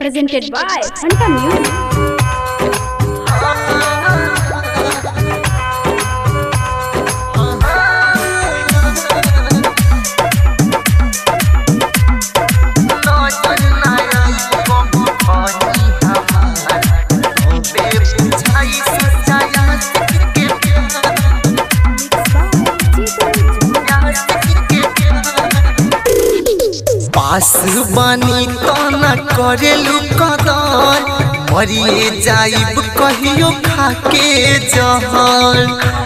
presented by Fanta Music. पास बानी तो न करेलू कदर मरिए जाइब कहियो खाके जहर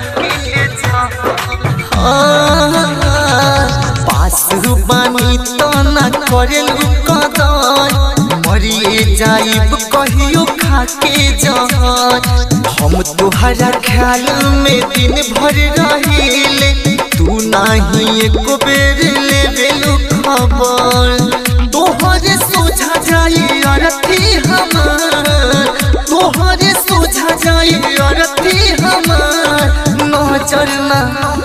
हाँ, पास बानी तो न करेलू कदर मरिए जाइब कहियो खाके जहर हम तुहरा ख्याल में दिन भर रहिले तू नाही एको बेर लेवेलू खबर तोहरे सोझा जाई अरथी हमर तोहरे सोझा जाई अरथी हमर नजर ना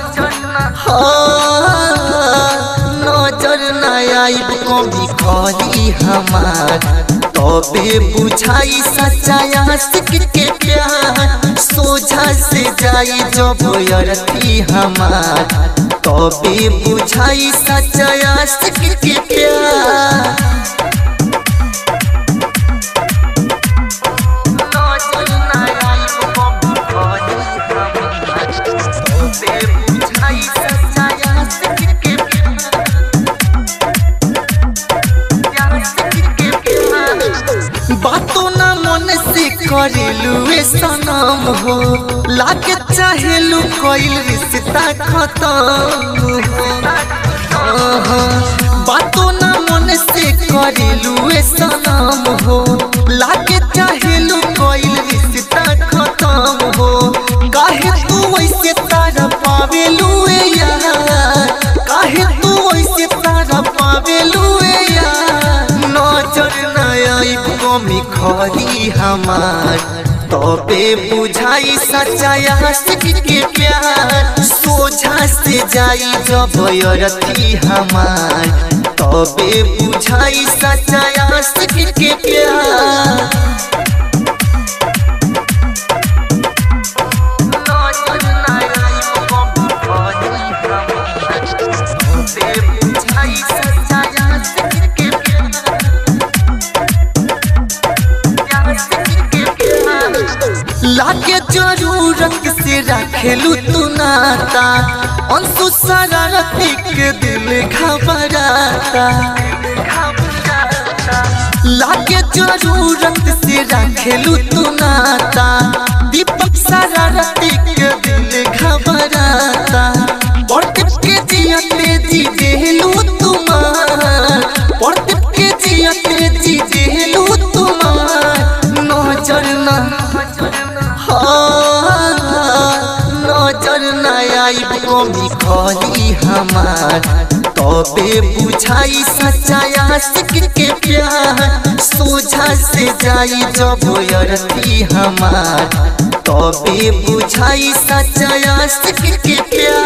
हाँ, नजर ना आइब कभी करी हमार तबे बुझाई सच्चाया सिख के प्यार सोझा से जाई जब अरथी हमार तबे बुझाई सच्चाया सिख के प्यार नजर ना आइब कभी करी हमार, तबे बुझाई सच्चाया सिख के बातों ना मन से करेलू ए सनम हो लागे चाहेलू कोइल रिश्ता खत्म हो आहा, बातों ना मन से करेलू ए सनम हो लागे चाहेलू कोइल रिश्ता खत्म हो काहे तू वैसे तारा पावेलू ए यार काहे तू वैसे तारा पावेलू ए यार नजर न आइब कमी खरी हमार तबे बुझाई सच्चाया सिख के प्यार सोझा से जाई जब अरथी हमार तबे बुझाई सच्चाया सिख के प्यार नजर न आइब कमी खरी हमार, तबे बुझाई सच्चाया सिख के प्यार लागे जरूरत से रखेलू तू नाता अंशु शरारती के दिल घबराता लागे जरूरत से रखेलू तू नाता दीपक शरारती के दिल घबराता प्रदीप के जियते जी देलू तुम्हार प्रदीप के जियते जी देलू तुम्हार नजर ना हाँ, नजर ना आइब कमी खरी हमार तबे बुझाई सच्चाया सिख के प्यार सोझा से जाई जब अरथी हमार तबे बुझाई सच्चाया सिख के प्यार